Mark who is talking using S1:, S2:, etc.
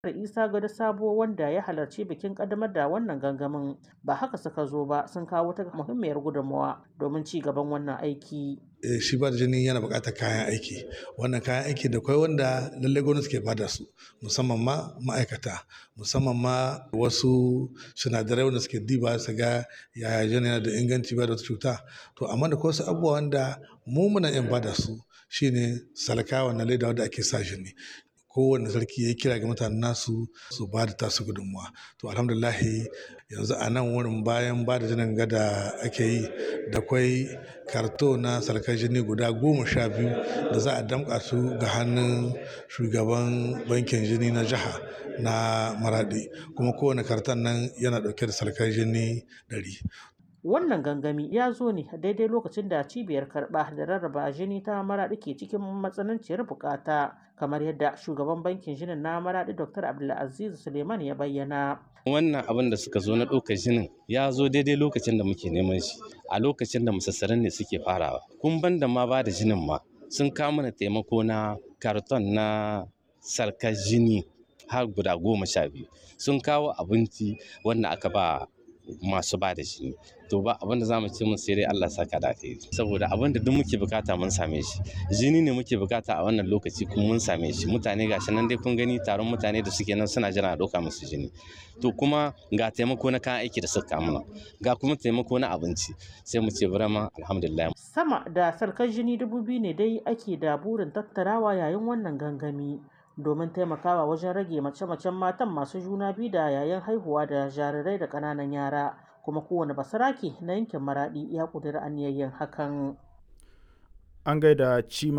S1: Isa Gado Sabo wanda ya halarci bikin kaddamar da wannan gangamin ba haka suka zo ba sun kawo ta muhimmiyar gudunmawa domin ci gaban wannan aiki.
S2: shi ba da jini yana buƙatar kayan aiki wannan kayan aiki da kwai wanda lallai gwamnati ke bada su musamman ma ma'aikata musamman ma wasu sinadarai wanda suke diba su ga yaya jini yana da inganci ba da wata cuta to amma da wasu abubuwa wanda mu muna yin bada su shine salka wannan leda wanda ake sa jini kowane sarki ya kira ga mutanen nasu su ba da tasu gudunmuwa to alhamdulahi yanzu a nan wurin bayan ba da jinin gada ake yi da kwai karto na sarkar jini guda goma sha biyu da za a damƙa su ga hannun shugaban bankin jini na jiha na maradi kuma kowane karton nan yana ɗauke da sarkar jini ɗari
S1: Wannan gangami ya zo ne daidai lokacin da cibiyar karɓa da rarraba jini ta maraɗi ke cikin matsananciyar bukata kamar yadda shugaban bankin jinin na maraɗi Dr. Abdulaziz Suleiman ya bayyana.
S3: Wannan abin da suka zo na ɗaukar jinin ya zo daidai lokacin da muke neman shi a lokacin da musassaran ne suke farawa. Kun ban da ma ba da jinin ma sun kawo mana taimako na karton na sarkar jini har guda goma sha biyu sun kawo abinci wanda aka ba masu ba da jini to ba abin da zamu ce mun sai dai Allah saka da kai saboda abin da duk muke bukata mun same shi jini ne muke bukata a wannan lokaci kuma mun same shi mutane gashi nan dai kun gani taron mutane da suke nan suna jira a ɗauka musu jini to kuma ga taimako na kayan aiki da suka mana ga kuma taimako na abinci sai mu ce burama alhamdulillah
S1: sama da sarkar jini dubu biyu ne dai ake da burin tattarawa yayin wannan gangami domin taimakawa wajen rage mace-macen matan masu juna biyu da yayin haihuwa da jarirai da ƙananan yara kuma kowane basarake na yankin maradi ya ƙudiri aniyayyen hakan
S4: an gaida cima